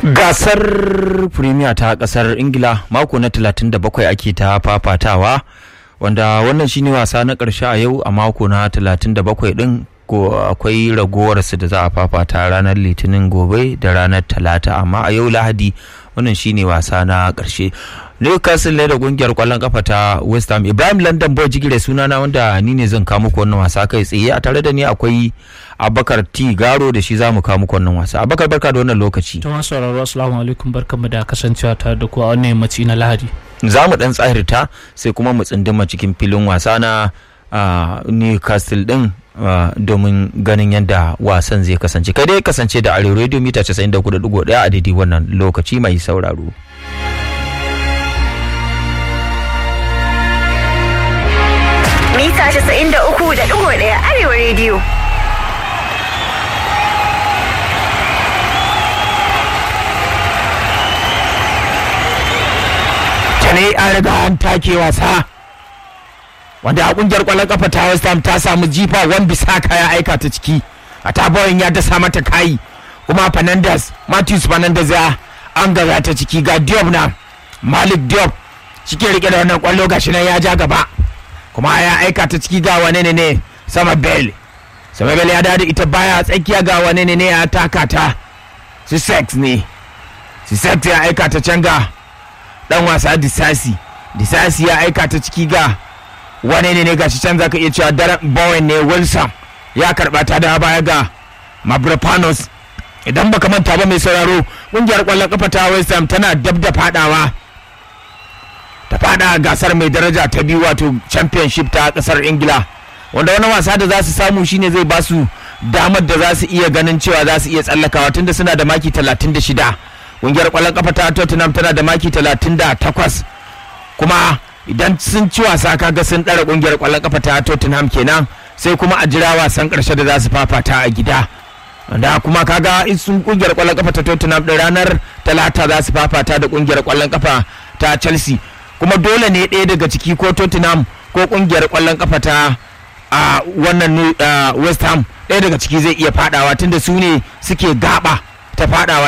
gasar premier ta kasar ingila mako na 37 ake ta fafatawa wanda wannan shine wasa na karshe a yau a mako na 37 din ko akwai ragowarsu da za a fafata ranar litinin gobe da ranar talata amma a yau lahadi wannan shine wasa na karshe newcastle ne da kungiyar kwallon kafa ta west ham ibrahim london boy jigire sunana wanda ni ne zan kawo muku wannan wasa kai tsaye a tare da ni akwai abakar t garo da shi za mu kawo muku wannan wasa abakar barka da wannan lokaci ta masu sauraro assalamu alaikum barkanmu da kasancewa tare da ku a wannan yammaci na lahadi za mu dan tsahirta sai kuma mu tsinduma cikin filin wasa na newcastle din domin ganin yadda wasan zai kasance kai dai kasance da arewa radio mita 94.1 a daidai wannan lokaci mai sauraro mita 93.1 arewa radio ne an riga an take wasa wanda a kungiyar kwallon kafa ta West Ham ta samu jifa wan bisaka ya aika ta ciki a tabawan ya dasa mata kayi kuma Fernandes Matthews Fernandes ya an gaza ta ciki ga Diop na Malik Diop shike rike da wannan kwallo gashi nan ya ja gaba kuma ya aika ta ciki ga wane ne ne sama Bell sama Bell ya dawo da ita baya tsakiya ga wane ne ne ya taka ta Sussex ne Sussex ya aika ta can ga dan wasa disasi disasi ya aika ta ciki ga wane ne ne gashi can zaka iya cewa daren bowen ne wilson ya karba ta da baya ga mabrapanos idan baka manta ba mai sauraro kungiyar kwallon kafa ta west ham tana dab da fadawa ta fada gasar mai daraja ta biyu wato championship ta kasar ingila wanda wani wasa da za su samu shine zai ba su damar da za su iya ganin cewa za su iya tsallakawa tunda suna da maki 36 kungiyar kwallon kafa ta Tottenham tana da maki 38 kuma idan sun ci wasa kaga sun ɗara kungiyar kwallon kafa ta Tottenham kenan sai kuma a jira wasan ƙarshe da za su fafata a gida da kuma kaga in sun kungiyar kwallon kafa ta Tottenham da ranar talata za su fafata da kungiyar kwallon kafa ta Chelsea kuma dole ne ɗaya daga ciki ko Tottenham ko kungiyar kwallon kafa ta a wannan West Ham ɗaya daga ciki zai iya fadawa tunda su ne suke gaba ta fadawa